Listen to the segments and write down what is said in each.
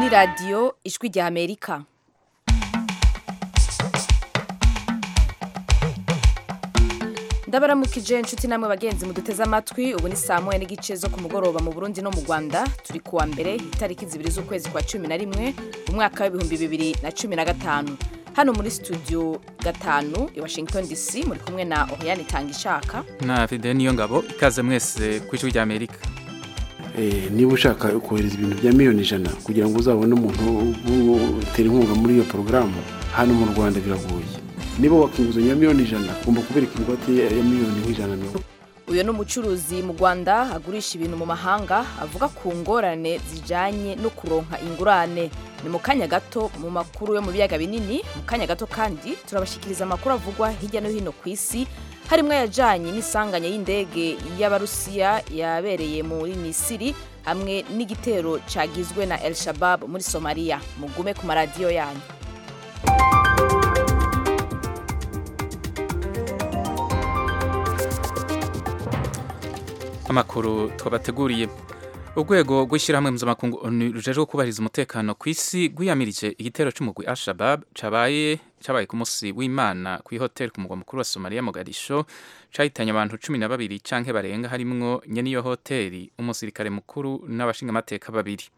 ni radiyo ijwi rya amerika ndabaramukije inshuti namwe bagenzi muduteze amatwi ubu ni saa moya n'igice zo ku mugoroba mu burundi no mu rwanda turi kuwa mbere itariki zibiri z'ukwezi kwa cumi na rimwe umwaka w'ibihumbi bibiri na cumi na gatanu hano muri studio gatanu i washington dc muri kumwe na oriyani tangishaka na fide niyo ngabo ikaze mwese ku ijwi rya amerika niba ushaka kohereza ibintu bya miliyoni ijana kugira ngo uzabone umuntu utera inkunga muri iyo porogaramu hano mu rwanda biragoye niba wakinguzanya miliyoni ijana ugomba kubereka ingwate ya miliyoni nk'ijana mirongo uyu ni umucuruzi mu rwanda agurisha ibintu mu mahanga avuga ku ngorane zijyanye no kuronka ingurane ni mu kanya gato mu makuru yo mu biyaga binini mu kanya gato kandi turabashyikiriza amakuru avugwa hirya no hino ku isi harimo ayajyanye n'isanganya y'indege y'abarusiya yabereye muri misiri hamwe n'igitero cyagizwe na el shabab muri somaliya mugume ku maradiyo yanyu amakuru twabateguriye urwego rw'ishyirahamwe mpuzamakungu onu rujejwe kubahiriza umutekano ku isi rwiyamirije igitero cy'umugwi al-shabab cabaye cabaye ku munsi w'imana ku ihoteli ku mugwa mukuru wa somaliya mogadisho cahitanye abantu cumi na babiri canke barenga harimwo nyene iyo hoteli umusirikare mukuru n'abashingamateka babiri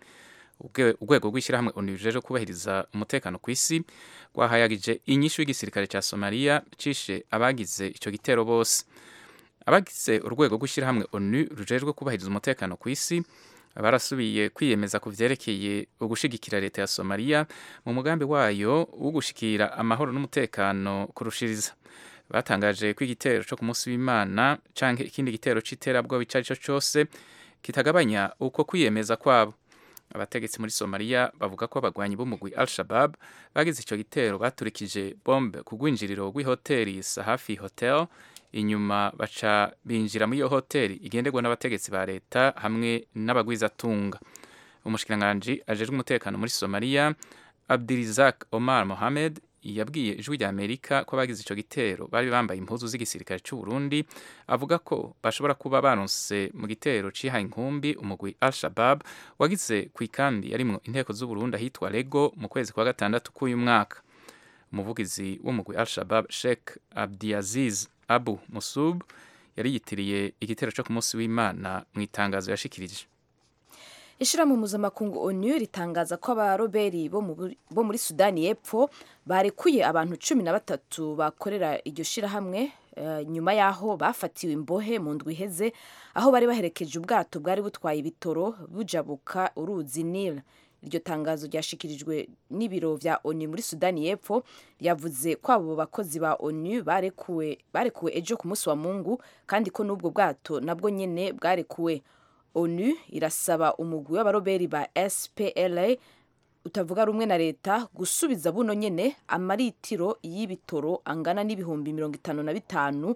urwego rw'ishyirahamwe onu rujejwe kubahiriza umutekano ku isi rwahayagije inyishu y'igisirikare ca somaliya cishe abagize ico gitero bose abagize urwego rw'ishyirahamwe onu rujejwe kubahiriza umutekano ku isi barasubiye kwiyemeza ku vyerekeye ugushigikira leta ya somaliya mu mugambi wayo wo gushikira amahoro n'umutekano kurushiriza batangaje ko igitero co ku munsi w'imana canke ikindi gitero c'iterabwoba ico arico cose kitagabanya uko kwiyemeza kwabo abategetsi muri somaliya bavuga ko abagwanyi b'umugwi al shabab bagize ico gitero baturikije bombe ku rwinjiriro rw'ihoteli sahafi hotel inyuma baca binjira muri iyo hoteli igenderwa n'abategetsi ba leta hamwe n'abagwizatunga umushikiranganji ajejwe umutekano muri somaliya abdirizak omar mohamed yabwiye ijwi rya amerika ko abagize ico gitero bari bambaye impuzu z'igisirikare c'u burundi avuga ko bashobora kuba baronse mu gitero cihaye inkumbi umugwi al shabab wagize ku ikambi yarimwo inteko z'u burundi ahitwa lego mu kwezi kwa gatandatu k'uyu mwaka umuvugizi w'umugwi al shabab sheikh abdiaziz abu musub yari yitiriye igitero cyo ku munsi w'imana mu itangazo yashikirije ishyirahamwe mpuzamakungu onu ritangaza ko abaroberi bo muri sudani y'epfo barekuye abantu cumi na batatu bakorera iryo shyirahamwe nyuma y'aho bafatiwe imbohe mu ndwi iheze aho bari baherekeje ubwato bwari butwaye ibitoro bujabuka uruzi nil iryo tangazo ryashikirijwe n'ibiro vya onu muri sudani y'epfo yavuze ko abo bakozi ba onu barekuwe barekuwe ejo ku munsi wa mungu kandi ko n'ubwo bwato nabwo nyene bwarekuwe onu irasaba umugwi w'abaroberi ba spla utavuga rumwe na leta gusubiza buno nyene amaritiro y'ibitoro angana n'ibihumbi mirongo itanu na bitanu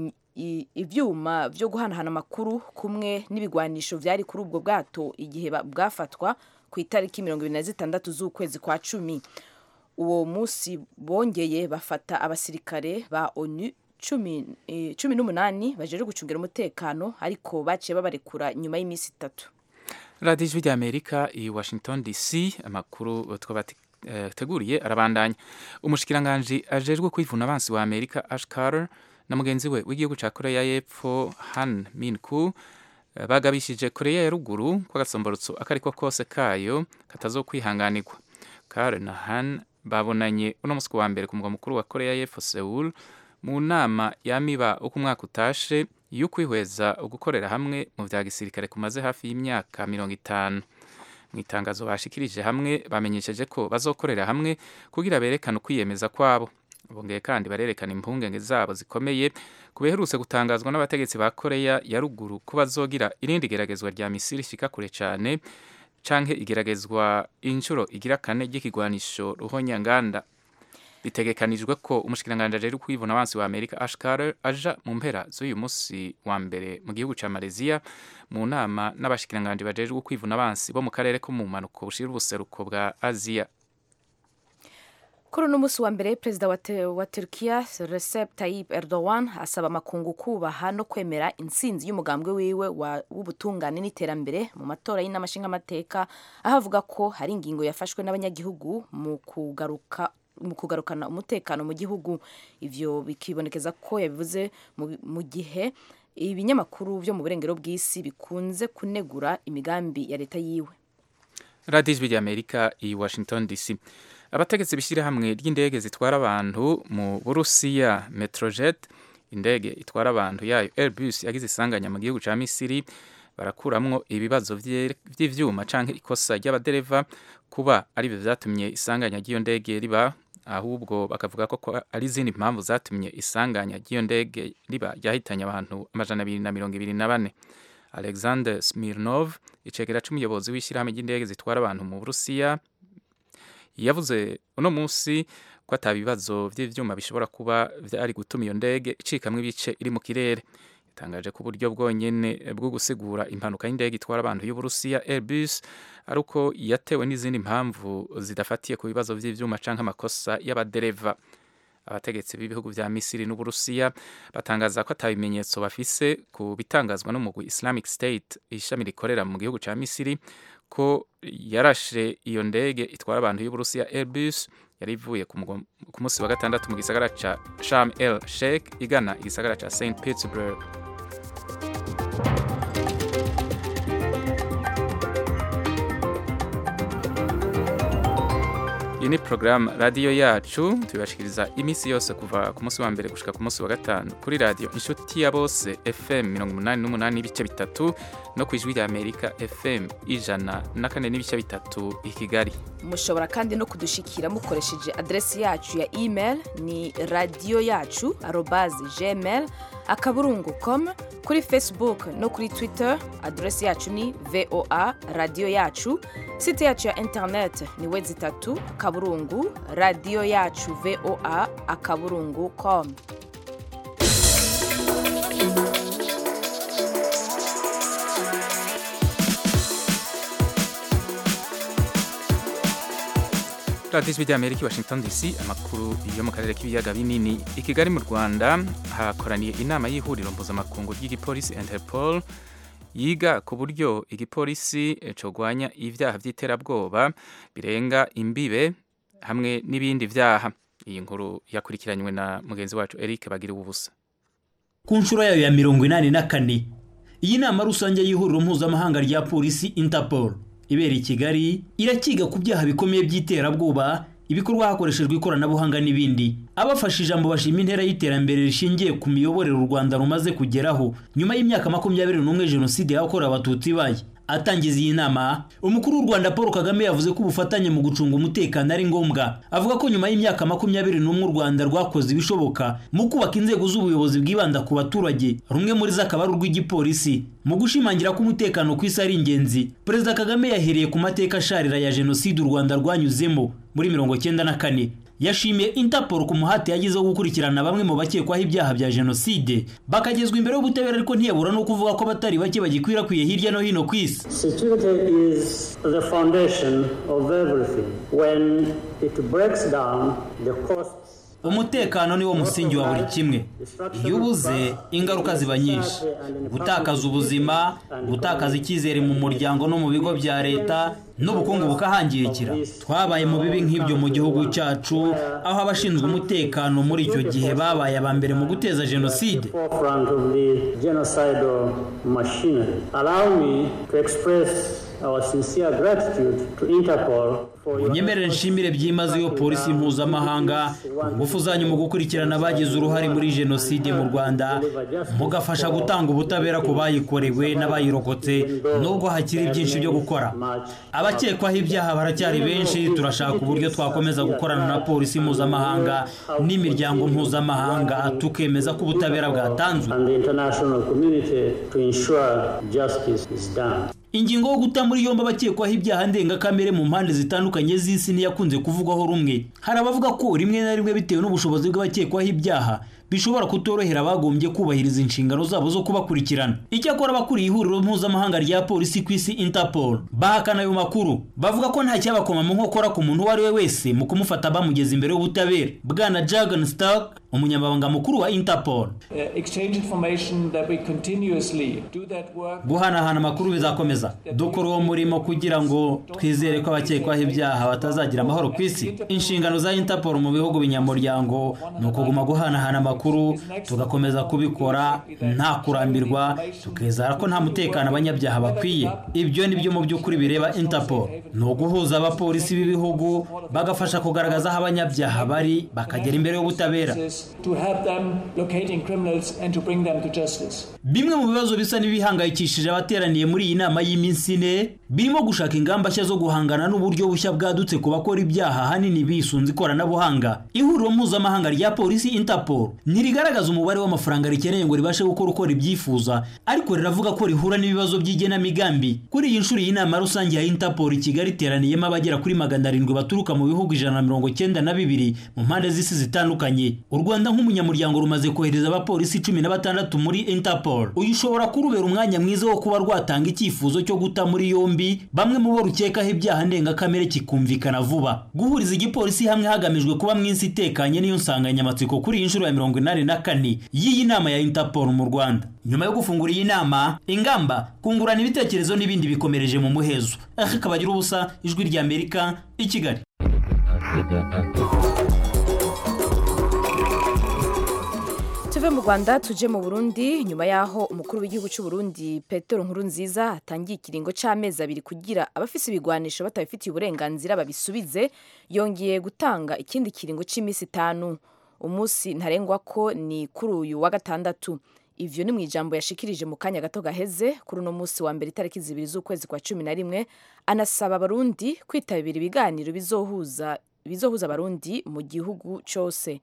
ivyuma vyo guhanahana amakuru kumwe n'ibigwanisho vyari kuri ubwo bwato igihe bwafatwa ku itariki mirongo ibiri na zitandatu z'ukwezi kwa cumi uwo munsi bongeye bafata abasirikare ba onu cumi n'umunani bajeje gucungira umutekano ariko baciye babarekura nyuma y'iminsi itatu radiyo ijwi rya amerika i washington dc amakuru twabateguriye arabandanya umushikiranganji ajejwe kwivuna abansi wa amerika ash carter na mugenzi we w'igihugu ca koreya y'epfo han min ku bagabishije koreya ya ruguru ko agasomborotso akariko kose kayo katazokwihanganirwa kare na han babonanye uno musi wa mbere ku mugwa mukuru wa koreya y'epfo seul mu nama yamiba uko umwaka utashe yo kwihweza ugukorera hamwe mu vya gisirikare kumaze hafi y'imyaka mirongo itanu mu itangazo bashikirije hamwe bamenyesheje ko bazokorera hamwe kugira berekane ukwiyemeza kwabo bongeye kandi barerekana impungenge zabo zikomeye ku biherutse gutangazwa n'abategetsi ba koreya ya ruguru ko bazogira irindi geragezwa rya misiri ishika kure cyane canke igeragezwa inshuro igira kane ry'ikigwanisho ruhonyanganda bitegekanijwe ko umushikiranganji ajejwe kwivuna abansi wa amerika ash carter aja mu mpera z'uyu musi wa mbere mu gihugu ca malaysia mu nama n'abashikiranganji bajejwe kwivuna abansi bo mu karere ko mu mpanuko bushira ubuseruko bwa aziya kuri uno munsi wa mbere perezida wa, te, wa turkiya recep tayyip erdogan asaba amakungu kubaha no kwemera intsinzi y'umugambwe wiwe w'ubutungane n'iterambere mu matora y'inama nshingamateka aho avuga ko hari ingingo yafashwe n'abanyagihugu mu kugaruka mu kugarukana umutekano mu gihugu ivyo bikibonekeza ko yabivuze mu gihe ibinyamakuru byo mu burengero bw'isi bikunze kunegura imigambi ya leta yiwe radiyo ijwi ry'amerika i washington dc abategetsi b'ishyirahamwe ry'indege zitwara abantu mu burusiya metrojet indege itwara abantu yayo airbus yagize isanganya mu gihugu cya misiri barakuramwo ibibazo by'ivyuma canke ikosa ry'abadereva kuba aribyo vyatumye isanganya ry'iyo ndege riba ahubwo bakavuga ko ari izindi mpamvu zatumye isanganya ry'iyo ndege riba ryahitanye abantu amajana abiri na mirongo ibiri na bane alexander smirnov icegera c'umuyobozi w'ishyirahamwe ry'indege zitwara abantu mu burusiya yavuze uno munsi ko ata bibazo by'ivyuma bishobora kuba vyari gutuma iyo ndege icikamwo ibice iri mu kirere yatangaje ko uburyo bwonyene bwo gusigura impanuka y'indege itwara abantu y'uburusiya airbus ari uko yatewe n'izindi mpamvu zidafatiye ku bibazo by'ivyuma canke amakosa y'abadereva abategetsi b'ibihugu vya misiri n'uburusiya batangaza ko ata bimenyetso bafise ku bitangazwa n'umugwi islamic state ishami rikorera mu gihugu ca misiri ko yarashe iyo ndege itwara abantu y'uburusiya airbus yari ivuye ku munsi wa gatandatu mu gisagara ca sham el sheikh igana igisagara ca st petersburg iyi ni porogaramu radiyo yacu tubibashikiriza iminsi yose kuva ku munsi wa mbere gushika ku munsi wa gatanu kuri radiyo inshuti ya bose fm mirongo umunani n'umunani n'ibice bitatu no ku ijwi rya amerika fm ijana na kane n'ibice bitatu i kigali mushobora kandi no kudushikira mukoresheje adresi yacu ya email ni radiyo yacu arobazi gmail akaburungu com kuri facebook no kuri twitter adresi yacu ni voa radiyo yacu site yacu ya internet ni wezi itatu akaburungu radiyo yacu voa akaburungu com radiyo ijwi ry'amerika i washington dc amakuru yo mu karere k'ibiyaga binini i kigali mu rwanda hakoraniye inama y'ihuriro mpuzamakungu ry'igipolisi interpol yiga ku buryo igipolisi cogwanya ibyaha by'iterabwoba birenga imbibe hamwe n'ibindi byaha iyi nkuru yakurikiranywe na mugenzi wacu eric bagira ubusa ku nshuro yayo ya mirongo inani na kane iyi nama rusange y'ihuriro mpuzamahanga rya polisi interpol ibera i kigali irakiga ku byaha bikomeye by'iterabwoba ibikorwa hakoreshejwe ikoranabuhanga n'ibindi abafashe ijambo bashima intera y'iterambere rishingiye ku miyoborere u rwanda rumaze kugeraho nyuma y'imyaka makumyabiri n'umwe jenoside yakorewe abatutsi ibaye atangiza iyi nama umukuru w'u rwanda paul kagame yavuze ko ubufatanye mu gucunga umutekano ari ngombwa avuga ko nyuma y'imyaka makumyabiri n'umwe u rwanda rwakoze ibishoboka mu kubaka inzego z'ubuyobozi bwibanda ku baturage rumwe muri zo akaba ari urw'igipolisi mu gushimangira ko umutekano ku isi ari ingenzi perezida kagame yahereye ku mateka asharira ya jenoside u rwanda rwanyuzemo muri mirongo cyenda na kane yashimiye interpol ku muhate yagize wo gukurikirana bamwe mu bakekwaho ibyaha bya jenoside bakagezwa imbere y'ubutabera ariko ntiyabura no kuvuga ko abatari bake bagikwirakwiye hirya no hino ku isi Security is the foundation of everything. When it breaks down, the costs umutekano niwo musingi wa buri kimwe iyo ubuze ingaruka ziba nyinshi gutakaza ubuzima gutakaza icyizere mu muryango no mu bigo bya leta n'ubukungu bukahangirikira twabaye mu bibi nk'ibyo mu gihugu cyacu aho abashinzwe umutekano muri icyo gihe babaye aba mbere mu guteza jenoside forefront of the genocidal machinery. Allow me to express our sincere gratitude to Interpol for your unyemerere nshimire byimazeyo polisi mpuzamahanga ingufu zanyu mu gukurikirana abagize uruhare muri jenoside mu rwanda mugafasha gutanga ubutabera ku bayikorewe n'abayirokotse nubwo hakiri byinshi byo gukora abakekwaho ibyaha baracyari benshi turashaka uburyo twakomeza gukorana na polisi mpuzamahanga n'imiryango mpuzamahanga tukemeza ko ubutabera bwatanzwe and the international community to ensure justice is done. ingingo yo guta muri yombi abakekwaho ibyaha ndengakamere mu mpande zitandukanye z'isi ntiyakunze kuvugwaho rumwe hari abavuga ko rimwe na rimwe bitewe n'ubushobozi bw'abakekwaho ibyaha bishobora kutorohera abagombye kubahiriza inshingano zabo zo kubakurikirana icyakora abakuriye ihuriro mpuzamahanga rya polisi ku isi interpol bahakana ayo makuru bavuga ko nta cyabakoma mu nkokora ku muntu uwo ari we wese mu kumufata bamugeza imbere y'ubutabera bwana jagan stark umunyamabanga mukuru wa interpol guhanahana amakuru bizakomeza dukora uwo murimo kugira ngo twizere ko abakekwaho ibyaha batazagira amahoro ku isi inshingano za interpol mu bihugu binyamuryango ni ukuguma guhanahana amakuru tugakomeza kubikora nta kurambirwa tukizera ko nta mutekano abanyabyaha bakwiye ibyo ni byo mu by'ukuri bireba interpol ni uguhuza abapolisi b'ibihugu bagafasha kugaragaza aho abanyabyaha bari bakagera imbere y'ubutabera bimwe mu bibazo bisa n'ibihangayikishije abateraniye muri iyi nama y'iminsi ine birimo gushaka ingamba nshya zo guhangana n'uburyo bushya bwadutse ku bakora ibyaha ahanini bisunze ikoranabuhanga ihuriro mpuzamahanga rya polisi interpol ntirigaragaza umubare w'amafaranga rikeneye ngo ribashe gukora uko ribyifuza ariko riravuga ko rihura n'ibibazo by'igenamigambi kuri iyi nshuro y'inama rusange ya interpol i kigali iteraniyemo abagera kuri magana arindwi baturuka mu bihugu ijana na mirongo cyenda na bibiri mu mpande z'isi zitandukanye u rwanda nk'umunyamuryango rumaze kohereza abapolisi cumi na batandatu muri interpol uyu ushobora kurubera umwanya mwiza wo kuba rwatanga icyifuzo cyo guta muri yombi bamwe mu bo rukekaho ibyaha ndengakamere kikumvikana vuba guhuriza igipolisi hamwe hagamijwe kuba mu isi itekanye niyo nsanganyamatsiko kuri iyi nshuro ya mirongo inani na kane y'iyi nama ya interpol mu rwanda nyuma yo gufungura iyi nama ingamba kungurana ibitekerezo n'ibindi bikomereje mu muhezo aha kabagira ubusa ijwi ry'amerika i kigali tuve mu rwanda tuje mu burundi nyuma y'aho umukuru w'igihugu cy'u Burundi petero nkuru nziza atangiye ikiringo cy'amezi abiri kugira abafise ibigwanisho batabifitiye uburenganzira babisubize yongeye gutanga ikindi kiringo cy'iminsi itanu umunsi ntarengwa ko ni kuri uyu wa gatandatu ivyo ni mu ijambo yashikirije mu kanya gato gaheze kuri uno munsi wa mbere itariki zibiri z'ukwezi kwa cumi na rimwe anasaba abarundi kwitabira ibiganiro bizohuza bizohuza abarundi mu gihugu cyose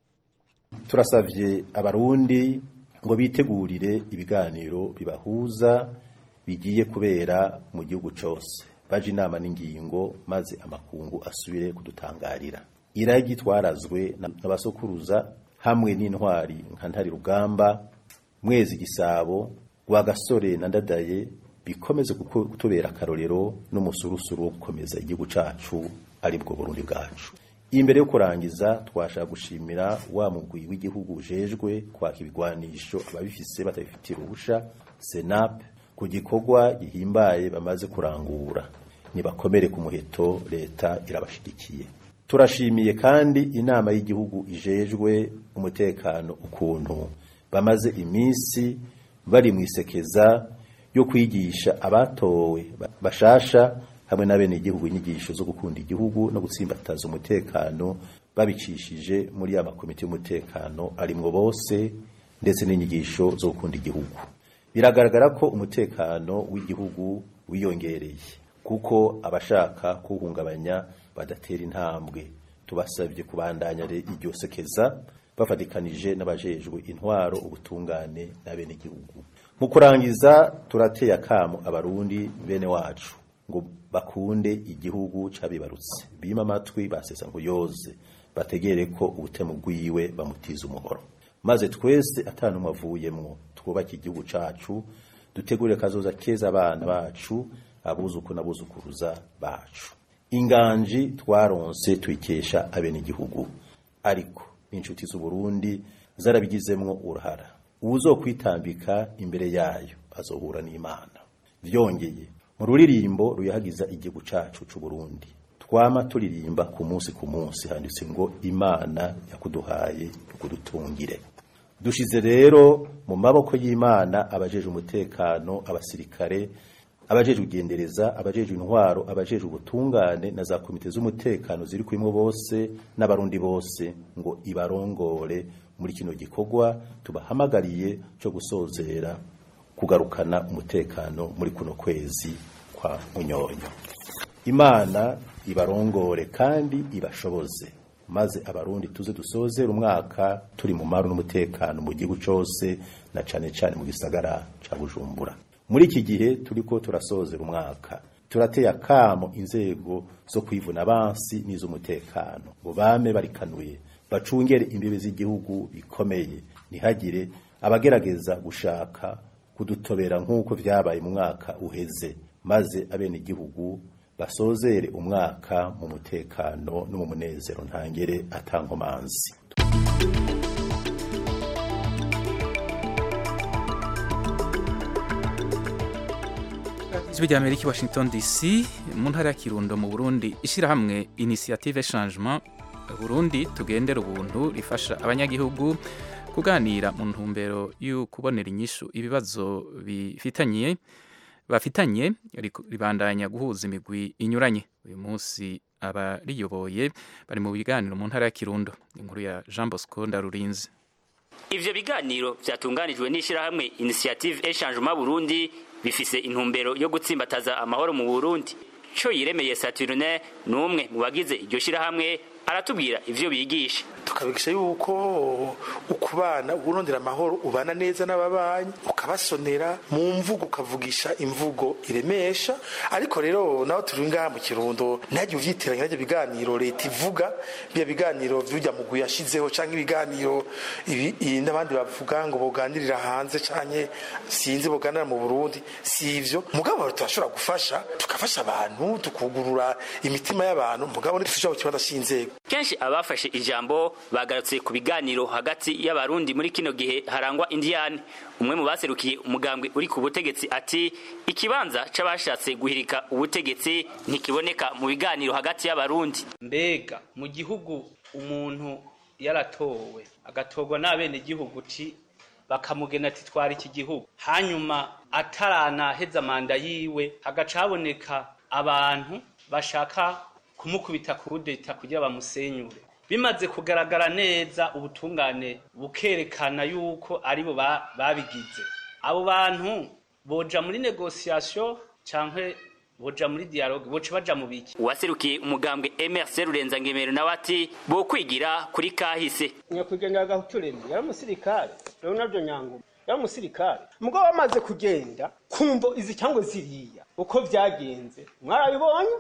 turasabye abarundi ngo bitegurire ibiganiro bibahuza bigiye kubera mu gihugu cyose baje inama n'ingingo maze amakungu asubire kudutangarira iragi twarazwe n'abasokuruza hamwe n'intwari nka ntari rugamba mwezi gisabo gasore na ndadaye bikomeze kutubera akarorero n'umusurusuru wo gukomeza igihugu cyacu aribwo burundi bwacu imbere yo kurangiza twashaka gushimira wa mugwi w'igihugu ujejwe kwaka ibigwanisho ababifise batabifitiye uruhusha senap ku gikorwa gihimbaye bamaze kurangura nibakomere ku muheto leta irabashigikiye turashimiye kandi inama y'igihugu ijejwe umutekano ukuntu bamaze iminsi bari mu isekeza yo kwigisha abatowe bashasha hamwe na bene igihugu inyigisho zo gukunda igihugu no gutsimbataza umutekano babicishije muri ya makomite y'umutekano arimwo bose ndetse n'inyigisho zo gukunda igihugu biragaragara ko umutekano w'igihugu wiyongereye kuko abashaka kuwuhungabanya badatera intambwe tubasabye kubandanya iryo sekeza bafatikanije n'abajejwe intwaro ubutungane na bene igihugu mu kurangiza turateye akamo abarundi bene wacu ngo bakunde igihugu cabibarutse bima amatwi basesa ngo yoze bategere ko ubutemu bwiwe bamutiza umuhoro maze twese atanumwe avuyemwo twubake igihugu cacu dutegure kazoza keza abana bacu abuzuku n'abuzukuruza bacu inganji twaronse tuyikesha abene igihugu ariko inshuti z'u Burundi zarabigizemwo uruhara uwuzokwitambika imbere yayo azohura n'Imana vyongeye mu ruririmbo ruyahagiza igihugu cacu c'u Burundi twama turirimba ku munsi ku munsi handitse ngo Imana yakuduhaye kudutungire dushize rero mu maboko y'Imana abajeje umutekano abasirikare abajeje ugendereza abajeje intwaro abajeje ubutungane na za komite z'umutekano ziri kwimwe bose n'abarundi bose ngo ibarongore muri kino gikorwa tubahamagariye cyo gusozera kugarukana umutekano muri kuno kwezi kwa munyonyo imana ibarongore kandi ibashoboze maze abarundi tuze dusozera umwaka turi mu maru n'umutekano mu gihugu cyose na cane cane mu gisagara ca bujumbura muri iki gihe turiko turasozera umwaka turateye akamo inzego zo kwivuna abansi n'iz'umutekano ngo bame barikanuye bacungere imbibe z'igihugu bikomeye ntihagire abagerageza gushaka kudutobera nk'uko vyabaye mu mwaka uheze maze abenegihugu basozere umwaka mu mutekano no mu munezero ntangere atankomanzi ijwi rya amerika i washington dc mu ntara ya kirundo mu burundi ishyirahamwe initiative changement burundi tugendera ubuntu rifasha abanyagihugu kuganira mu ntumbero yo kubonera inyishu ibibazo bifitanye bafitanye ribandanya guhuza imigwi inyuranye uyu munsi abariyoboye bari mu biganiro mu ntara ya kirundo inkuru ya jean bosco ndarurinze ivyo biganiro vyatunganijwe n'ishirahamwe initiative echangement burundi bifise intumbero yo gutsimbataza amahoro mu burundi co yiremeye saturne ni umwe mu bagize iryo shirahamwe aratubwira ivyo bigisha tukabigisha yuko ukubana urondera amahoro ubana neza n'ababanyi ukabasonera mu mvugo ukavugisha imvugo iremesha ariko rero naho turi ngaha mu kirundo ntihagire uvyitiranya n'ivyo biganiro leta ivuga bya biganiro vy'urya mugwi yashizeho canke ibiganiro ibi n'abandi bavuga ngo boganirira hanze canke sinzi boganira mu Burundi si ivyo mugabo turashobora gufasha tukafasha abantu tukugurura imitima y'abantu mugabo ntitushobora kukibazo c'inzego kenshi abafashe ijambo bagarutse ku biganiro hagati y'abarundi muri kino gihe harangwa indiyane umwe mu baserukiye umugambwe uri ku butegetsi ati ikibanza c'abashatse guhirika ubutegetsi ntikiboneka mu biganiro hagati y'abarundi mbega mu gihugu umuntu yaratowe agatorwa n'abenegihugu ti bakamugena ati twara iki gihugu hanyuma ataranaheza manda yiwe hagaca haboneka abantu bashaka kumukubita ku rudeta kugira bamusenyure bimaze kugaragara neza ubutungane bukerekana yuko aribo babigize abo bantu boja muri negociation canke boja muri dialogue boca baja mu biki uwaserukiye umugambwe MRC Rurenza Ngemero nawe ati bo kwigira kuri kahise nyakwigendera gahuturemye yari umusirikare rero navyo nyangoma yari umusirikare mugabo bamaze kugenda kumvo izi cyangwa ziriya uko vyagenze mwarabibonye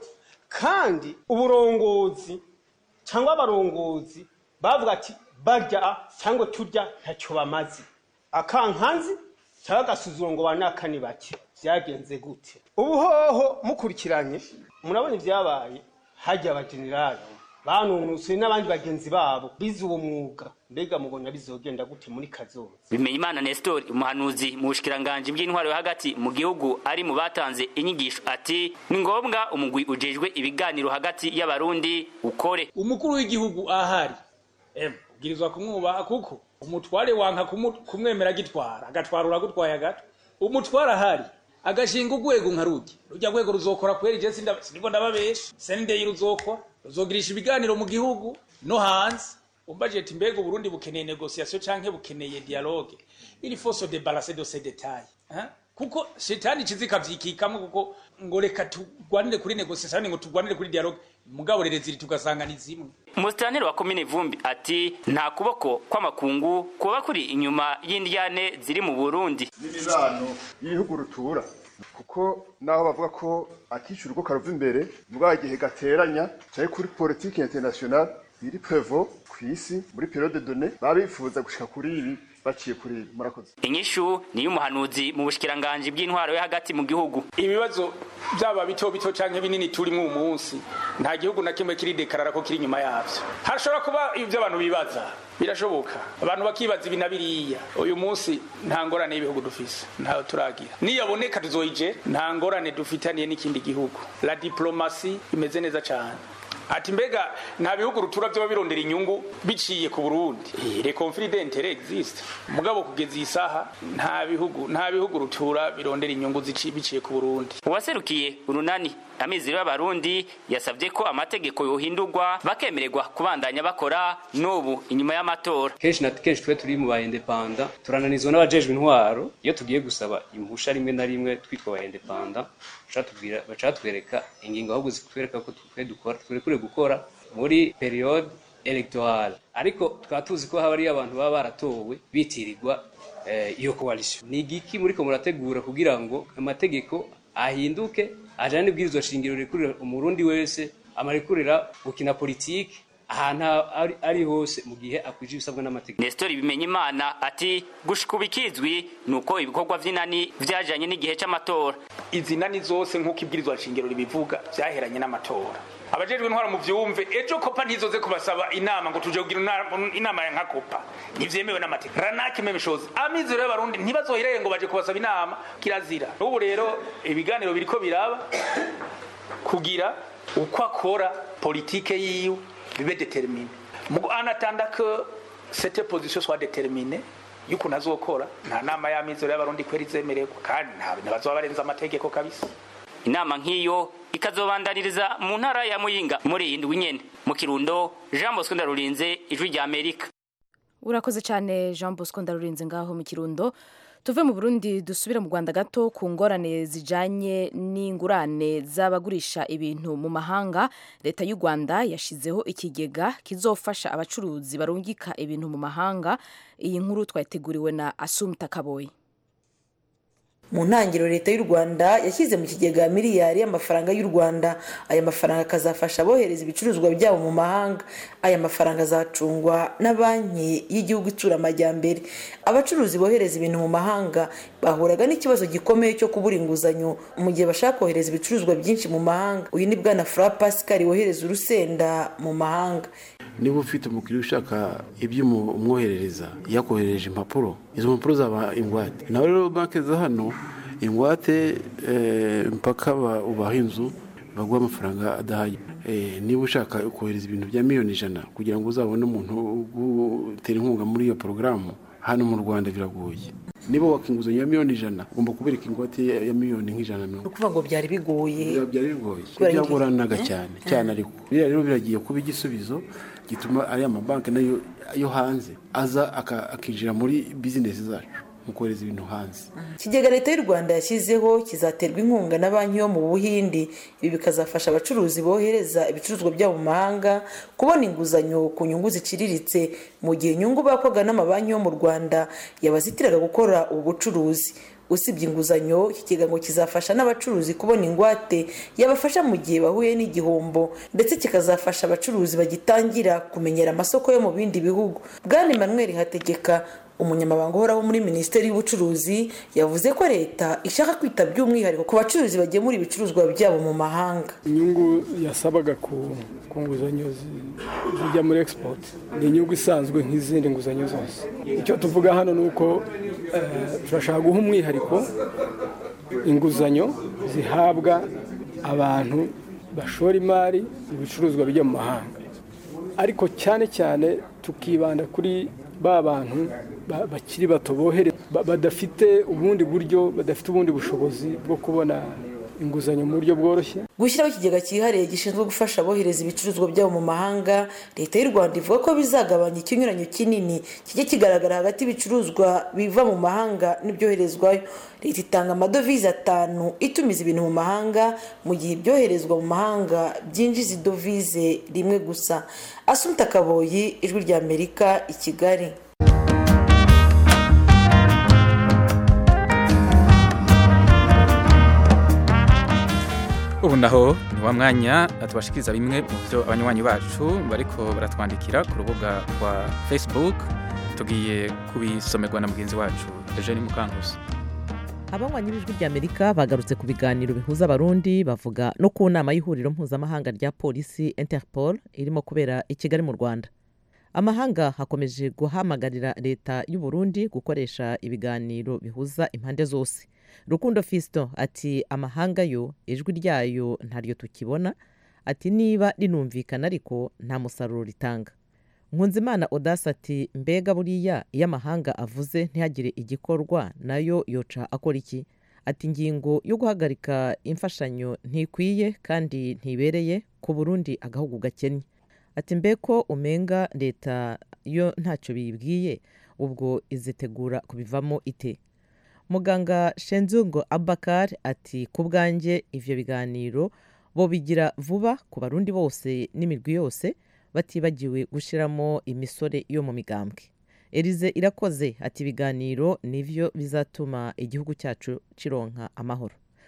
kandi uburongozi cyangwa abarongozi bavuga ati barya cyangwa turya ntacyo bamaze akankanzi cyangwa agasuzuro ngo banakani bake byagenze gute ubuhoho mukurikiranye murabona ibyabaye hajya abajenerali banunusuye n'abandi bagenzi babo bize uwo mwuga mbega mubona bizogenda gute muri kazoza Bimenyimana Nestor umuhanuzi mu bushikiranganje bw'intwaro yo hagati mu gihugu ari mu batanze inyigisho ati ni ngombwa umugwi ujejwe ibiganiro hagati y'abarundi ukore umukuru w'igihugu ahari em ubwirizwa kumwubaha kuko umutware wanka kumwemera gitwara agatwara uragutwaye agato umutware ahari agashinga urwego nka rujya rujya rwego ruzokora kwera ije siniko ndababesha sendeyi ruzokora ruzogirisha ibiganiro mu gihugu no hanze umbajeti mbega uburundi bukeneye negociation canke bukeneye dialogue il faut se débarrasser de ces détails hein? kuko shetani kizika vyikikamo kuko ngo reka tugwanire kuri negociation ngo tugwanire kuri dialogue mugabo rero ziri tugasanga ni zimwe Musitanteri wa komine Vumbi ati nta kuboko kw'amakungu kuba kuri inyuma y'indyane ziri mu Burundi n'imibano y'ibihugu rutura kuko naho bavuga ko akishyura uko karova imbere muri igihe gateranya cyari kuri politiki international biri prevo ku isi muri periode done baba bifuza gushika kuri ibi baciye kuri ibi murakoze inyishu niyo umuhanuzi mu bushikiranganje bw'intwaro yo hagati mu gihugu ibibazo byaba bito bito canke binini turimo uyu munsi nta gihugu na kimwe kiri dekarara ko kiri inyuma yavyo hashobora kuba ibyo abantu bibaza birashoboka abantu bakibaza ibi na biriya uyu munsi nta ngorane y'ibihugu dufise ntayo turagira niyaboneka tuzoyije nta ngorane dufitaniye n'ikindi gihugu la diplomasi imeze neza cyane ati mbega nta bihugu rutura byo birondera inyungu biciye ku Burundi le conflit d'intérêt existe mugabo kugeza iyi saha nta bihugu nta bihugu rutura birondera inyungu biciye ku Burundi uwaserukiye urunani amizero y'abarundi yasabye ko amategeko yohindurwa bakemererwa kubandanya bakora n'ubu inyuma y'amatora kenshi na kenshi twe turi mu ba indepanda turananizwa n'abajejwe intwaro iyo tugiye gusaba impusha rimwe na rimwe twitwa ba indepanda baca twereka ingingo ahubwo zitwereka ko twe dukora turekure gukora muri periode electorale ariko tukaba tuzi ko haba hariyo abantu baba baratowe bitirirwa iyo coalition ni igiki muriko murategura kugira ngo amategeko ahinduke ajana n'ibwirizwa shingiro rikurira umurundi wese amarekurira gukina politiki ahantu ari, ari hose mu gihe akwije ibisabwa n'amategeko Nestor Bimenyimana ati gushika ubikizwi nuko ibikorwa vy'inani vyajanye n'igihe c'amatora izi nani zose nk'uko ibwirizwa nshingiro ribivuga vyaheranye n'amatora abajejwe intwara mu vyumve ejo kopa ntizoze kubasaba inama ngo tuje kugira una- inama ya nka kopa ntivyemewe n'amategeko ranake meme chose amizero y'abarundi ntibazohirere ngo baje kubasaba inama kirazira n'ubu rero ibiganiro biriko biraba kugira uko akora politike yiwe bibe determine Mugo anatanda que cette position soit déterminée y'ukuntu azokora nta nama y'amizero y'abarundi kweri izemererwa kandi nta ntibazoba barenza amategeko kabisa inama nk'iyo ikazobandaniriza mu ntara ya Muyinga muri iyi ndwi nyene mu Kirundo Jean Bosco Ndarurinze ijwi rya Amerika urakoze cyane jean bosco ndarurinze ngaho mu kirundo tuve mu burundi dusubire mu rwanda gato ku ngorane zijanye n'ingurane z'abagurisha ibintu mu mahanga leta y'u rwanda yashyizeho ikigega kizofasha abacuruzi barungika ibintu mu mahanga iyi nkuru twayiteguriwe na asumta kaboyi mu ntangiriro leta y'u rwanda yashyize mu kigega miliyari y'amafaranga y'u rwanda aya mafaranga akazafasha abohereza ibicuruzwa byabo mu mahanga aya mafaranga azacungwa na banki y'igihugu itsura amajyambere abacuruzi bohereza ibintu mu mahanga bahuraga n'ikibazo gikomeye cyo kubura inguzanyo mu gihe bashaka kohereza ibicuruzwa byinshi mu mahanga uyu ni bwana fura pascal wohereza urusenda mu mahanga niba ufite umukiriya ushaka ibyo umwoherereza yakoherereje impapuro izo mpapuro zaba ingwate nawe rero banki za hano ingwate eh, mpaka ba- ubaha inzu baguha amafaranga adahagije Eh, niba ushaka kohereza ibintu bya miliyoni ijana kugira ngo uzabone umuntu ugutera inkunga muri iyo porogaramu hano mu rwanda biragoye niba waka inguzanyo ya miliyoni ijana ugomba kubereka ingwate ya ya miliyoni nk'ijana na ni mirongo ukuvuga ngo byari bigoye byari bigoye Kubera iki? byagoranaga Eh? cyane cyane ariko biriya rero biragiye kuba igisubizo gituma ariya mabanki nayo yo hanze aza aka- akinjira muri bizinesi zacu mu kohereza ibintu hanze ikigega leta y'u rwanda yashyizeho kizaterwa inkunga na banki yo mu buhindi ibi bikazafasha abacuruzi bohereza ibicuruzwa byabo mu mahanga kubona inguzanyo ku nyungu ziciriritse mu gihe inyungu bakwaga n'amabanki yo mu rwanda yabazitiraga gukora ubu bucuruzi usibye inguzanyo iki kigo ngo kizafasha n'abacuruzi kubona ingwate yabafasha mu gihe bahuye n'igihombo ndetse kikazafasha abacuruzi bagitangira kumenyera amasoko yo mu bindi bihugu bwana emmanuel hategeka umunyamabanga uhoraho muri minisiteri y'ubucuruzi yavuze ko leta ishaka kwita by'umwihariko ku bacuruzi bagemura ibicuruzwa byabo mu mahanga inyungu yasabaga ku ku nguzanyo zi- zijya muri export ni inyungu isanzwe nk'izindi nguzanyo zose icyo tuvuga hano ni uko eh, turashaka guha umwihariko inguzanyo zihabwa abantu bashora imari mu bicuruzwa bijya mu mahanga ariko cyane cyane tukibanda kuri ba bantu ba- bakiri bato bohere ba- badafite ubundi buryo badafite ubundi bushobozi bwo kubona inguzanyo mu buryo bworoshye gushyiraho ikigega cyihariye gishinzwe gufasha abohereza ibicuruzwa byabo mu mahanga leta y'u rwanda ivuga ko bizagabanya ikinyuranyo kinini kijya kigaragara hagati y'ibicuruzwa biva mu mahanga n'ibyoherezwayo leta itanga amadovize atanu itumiza ibintu mu mahanga mu gihe ibyoherezwa mu mahanga byinjiza idovize rimwe gusa asumta kaboyi ijwi ry'amerika i kigali ubu naho ni wa mwanya tubashikiriza bimwe mu byo abanywanyi bacu bariko baratwandikira ku rubuga rwa facebook tugiye kubisomerwa na mugenzi wacu eugene mukankusi abanywanyi b'ijwi ry'amerika bagarutse ku biganiro bihuza abarundi bavuga no ku nama y'ihuriro mpuzamahanga rya polisi interpol irimo kubera i kigali mu rwanda amahanga hakomeje guhamagarira leta y'u Burundi gukoresha ibiganiro bihuza impande zose rukundo fiston ati amahanga yo ijwi ryayo ntaryo tukibona ati niba rinumvikana ariko nta musaruro ritanga nkunzimana odasi ati mbega buriya iyo amahanga avuze ntihagire igikorwa nayo yoca akora iki ati ingingo yo guhagarika imfashanyo ntikwiye kandi ntibereye ku burundi agahugu gakennye ati mbe ko umenga leta yo ntacyo biyibwiye ubwo izitegura kubivamo ite muganga shenzungo abakar ati ku bwanjye ivyo biganiro bo bigira vuba ku barundi bose n'imirwi yose batibagiwe gushyiramo imisore yo mu migambwe elize irakoze ati ibiganiro nivyo bizatuma igihugu cyacu kironka amahoro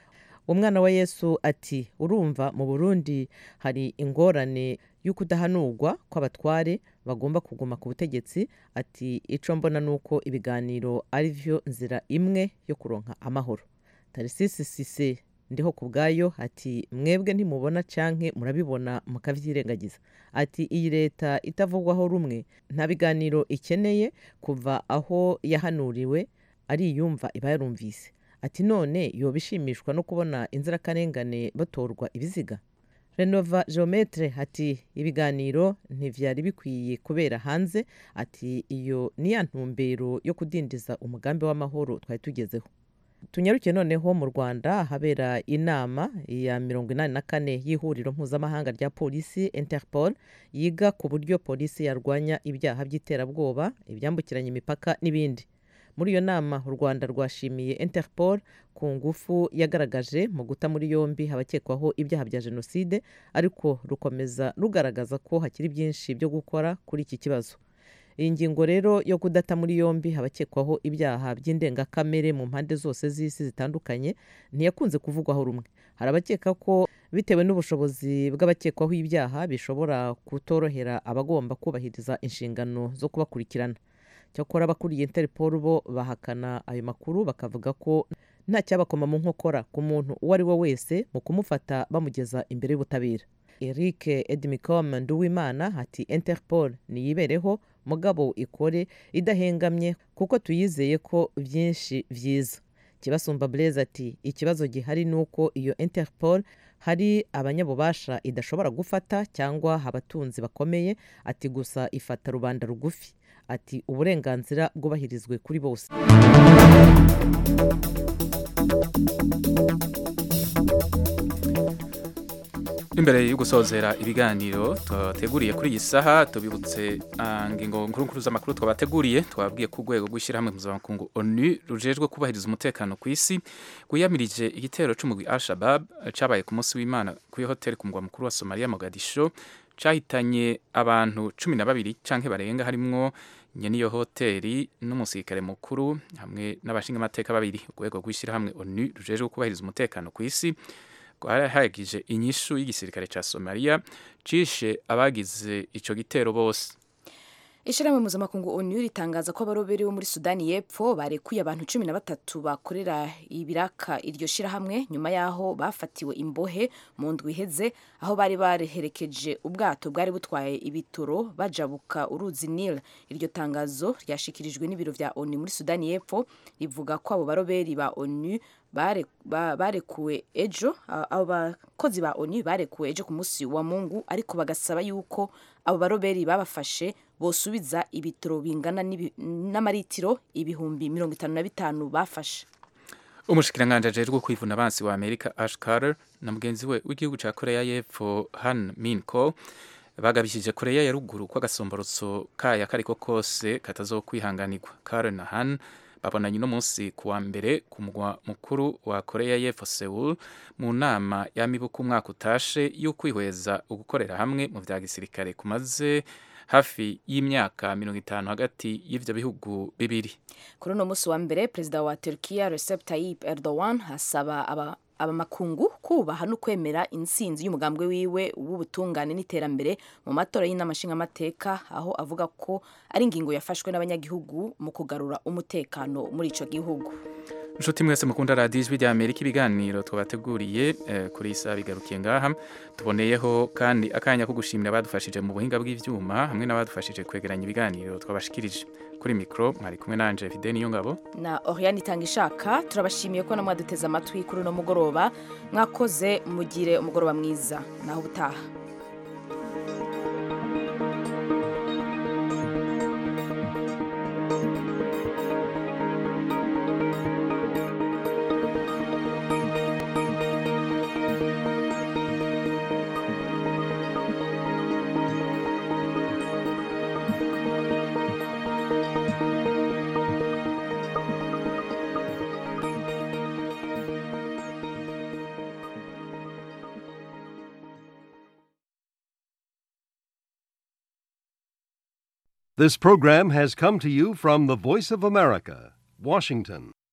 umwana wa yesu ati urumva mu burundi hari ingorane y'ukudahanurwa kw'abatware bagomba kuguma ku butegetsi ati icyo mbona ni uko ibiganiro ari byo nzira imwe yo kuronka amahoro tarisisi sise ndiho ku bwayo ati mwebwe ntimubona canke murabibona mukavyirengagiza ati iyi leta itavugwaho rumwe nta biganiro ikeneye kuva aho yahanuriwe ariyumva iba yarumvise ati none yoba ishimishwa no kubona inzirakarengane batorwa ibiziga renova geometre ati ibiganiro ntivyari bikwiye kubera hanze ati iyo ni ya ntumbero yo kudindiza umugambi w'amahoro twari tugezeho tunyarukiye noneho mu rwanda habera inama ya mirongo inani na kane y'ihuriro mpuzamahanga rya polisi interpol yiga ku buryo polisi yarwanya ibyaha by'iterabwoba ibyambukiranya imipaka n'ibindi muri iyo nama u rwanda rwashimiye interpol ku ngufu yagaragaje mu guta muri yombi abakekwaho ibyaha bya jenoside ariko rukomeza rugaragaza ko hakiri byinshi byo gukora kuri iki kibazo iyi ngingo rero yo kudata muri yombi abakekwaho ibyaha by'indengakamere mu mpande zose z'isi zitandukanye ntiyakunze kuvugwaho rumwe hari abakeka ko bitewe n'ubushobozi bw'abakekwaho ibyaha bishobora kutorohera abagomba kubahiriza inshingano zo kubakurikirana cyakora abakuriye interpol bo bahakana ayo makuru bakavuga ko nta cyabakoma mu nkokora ku muntu uwo ari we wese mu kumufata bamugeza imbere y'ubutabera eric edmicom nduwimana ati interpol niyibereho mugabo ikore idahengamye kuko tuyizeye ko byinshi byiza kibasumba blaise ati ikibazo gihari ni uko iyo interpol hari abanyabubasha idashobora gufata cyangwa abatunzi bakomeye ati gusa ifata rubanda rugufi ati uburenganzira bwubahirizwe kuri bose imbere yo gusozera ibiganiro twateguriye kuri iyi saha tubibutse ingingo nkuru z'amakuru twabateguriye twabwiye ku rwego rw'ishyirahamwe mpuzamakungu onu rujejwe kubahiriza umutekano ku isi rwiyamirije igitero cy'umugwi al shabab cyabaye ku munsi w'imana kuri hoteli ku mugwa mukuru wa somaliya mogadisho cyahitanye abantu cumi na babiri cyangwa barenga harimwo nyene iyo hoteli n'umusirikare mukuru hamwe n'abashingamateka babiri urwego rw'ishyirahamwe onu rujejwe kubahiriza umutekano ku isi rwarahagije inyishu y'igisirikare cya somaliya cishe abagize ico gitero bose ishyirahamwe mpuzamakungu onu ritangaza ko abaroberi bo muri sudani y'epfo barekuye abantu cumi na batatu bakorera ibiraka iryo shyirahamwe nyuma y'aho bafatiwe imbohe mu ndwi iheze aho bari bareherekeje ubwato bwari butwaye ibitoro bajabuka uruzi nil iryo tangazo ryashikirijwe n'ibiro vya onu muri sudani y'epfo rivuga ko abo baroberi ba onu barekuwe ejo abo bakozi ba onu barekuwe ejo ku munsi wa mungu ariko bagasaba yuko abo baroberi babafashe bosubiza ibitoro bingana n'amaritiro ibihumbi mirongo itanu na bitanu bafashe umushikiranganji ajejwe kwivuna abansi wa amerika ash carter na mugenzi we w'igihugu cya koreya y'epfo han minko bagabishije koreya ya ruguru ko agasomborotso kaya kariko kose katazokwihanganirwa carter na han babonanye uno munsi ku wa mbere ku mugwa mukuru wa koreya y'epfo seul mu nama y'amibuka umwaka utashe yo kwihweza ugukorera hamwe mu vya gisirikare kumaze hafi y'imyaka mirongo itanu hagati y'ivyo bihugu bibiri kuri uno munsi wa mbere perezida wa turkiya recep tayyip erdogan asaba aba abamakungu kubaha no kwemera intsinzi y'umugambwe wiwe w'ubutungane n'iterambere mu matora y'inama nshingamateka aho avuga ko ari ingingo yafashwe n'abanyagihugu mu kugarura umutekano muri ico gihugu inshuti mwese mukunda radiyo ijwi rya amerika ibiganiro twabateguriye eh, kuri iyi saha bigarukiye ngaha tuboneyeho kandi akanya ko gushimira abadufashije mu buhinga bw'ivyuma hamwe n'abadufashije kwegeranya ibiganiro twabashikirije kuri mikoro mwari kumwe nanje fide niyo ngabo na oriane itanga ishaka turabashimiye ko namwaduteze amatwi kuri uno mugoroba mwakoze mugire umugoroba mwiza naho ubutaha This program has come to you from the Voice of America, Washington.